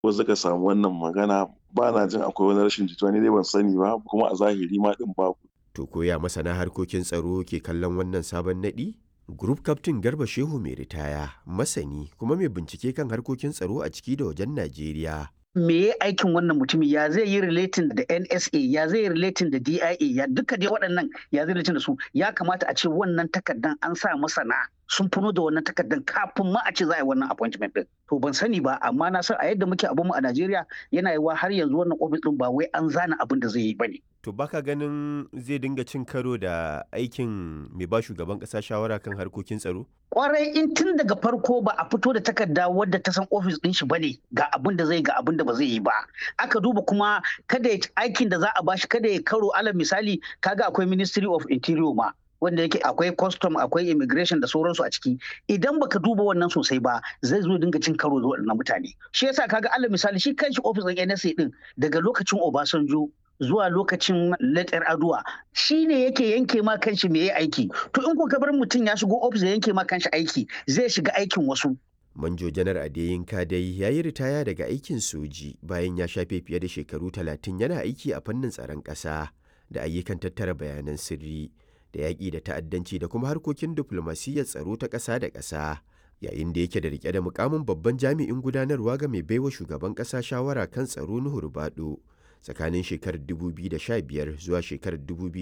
wasu suka samu wannan magana ba na jin akwai wani rashin jituwa ni dai ban sani ba kuma a zahiri ma din babu To koya masana harkokin tsaro ke kallon wannan sabon naɗi? Group Captain Garba Shehu mai ritaya, masani kuma mai bincike kan harkokin tsaro a ciki da wajen Najeriya. me ya aikin wannan mutumin ya zai yi relating da NSA ya zai yi relating da DIA ya duka dai waɗannan ya zai relating da su ya kamata a ce wannan takardan an sa masana sun funo da wannan takardan kafin ma a ce za a yi wannan appointment din to ban sani ba amma na san a yadda muke abun mu a Najeriya yana yiwa har yanzu wannan office din ba wai an zana abin da zai yi bane To baka ganin zai dinga cin karo da aikin mai ba shugaban ƙasa shawara kan harkokin tsaro? kwarai in tun daga farko ba a fito da takarda wadda ta san ofis din shi bane ga abin da zai ga abin da ba zai yi ba aka duba kuma kada ya aikin da za a bashi kada ya karo alal misali kaga akwai ministry of interior ma wanda yake akwai custom akwai immigration da sauransu a ciki idan baka duba wannan sosai ba zai zo dinga cin karo da waɗannan mutane shi yasa kaga alal misali shi kanshi ofis din NSA din daga lokacin Obasanjo zuwa lokacin letter aduwa shi ne yake yanke ma kanshi me ya aiki to in ko ka bar mutum ya shigo ofis ya yanke ma kanshi aiki zai shiga aikin wasu Manjo Janar Adeyinka dai ya yi ritaya daga aikin soji bayan ya shafe fiye da shekaru talatin yana aiki a fannin tsaron ƙasa da ayyukan tattara bayanan sirri da yaƙi da ta'addanci da kuma harkokin diflomasiyyar tsaro ta ƙasa da ƙasa. Yayin da yake da rike da mukamin babban jami'in gudanarwa ga mai baiwa shugaban ƙasa shawara kan tsaro Nuhu Rubado tsakanin shekarar 2015 zuwa shekarar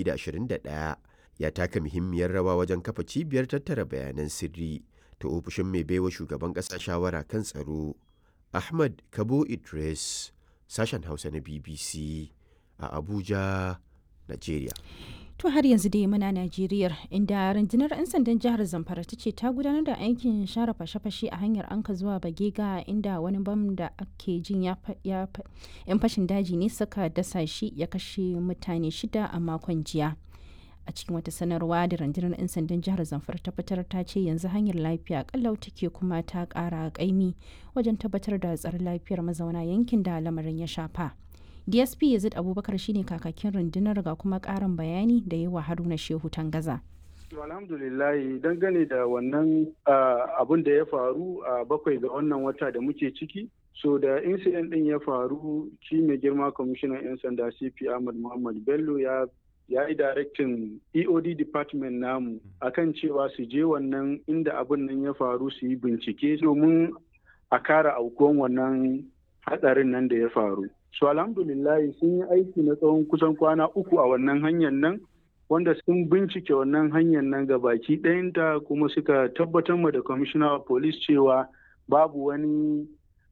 2021 ya taka muhimmiyar rawa wajen kafa cibiyar tattara bayanan sirri ta ofishin mai baiwa shugaban ƙasa shawara kan tsaro ahmad kabo idris sashen hausa na bbc a abuja nigeria To har yanzu dai muna Najeriya inda rundunar 'yan sandan jihar Zamfara ta ce ta gudanar da aikin share fashe-fashe a hanyar Anka zuwa Bagega inda wani bam da ake jin ya 'yan fashin daji ne suka dasa shi ya kashe mutane shida a makon jiya. A cikin wata sanarwa da rundunar 'yan sandan jihar Zamfara ta fitar ta ce yanzu hanyar lafiya kallau take kuma ta kara kaimi wajen tabbatar da tsaron lafiyar mazauna yankin da lamarin ya shafa. dsp yazid abubakar shine kakakin rundunar ga kuma karin bayani da yi wa haruna shehu tangaza alhamdulillahi dangane da wannan abun da ya faru a bakwai ga wannan wata da muke ciki so da incident din ya faru shi mai girma kwamishinan 'yan sanda cp ahmad muhammad bello ya ya yi directin eod department namu akan cewa su je wannan inda abun nan ya faru su yi bincike domin a kara aukuwan wannan hatsarin nan da ya faru su alhamdulillahi sun yi aiki na tsawon kusan kwana uku a wannan hanyar nan wanda sun bincike wannan hanyar nan ga baki ɗayanta kuma suka tabbatar ma da commissioner of police cewa babu wani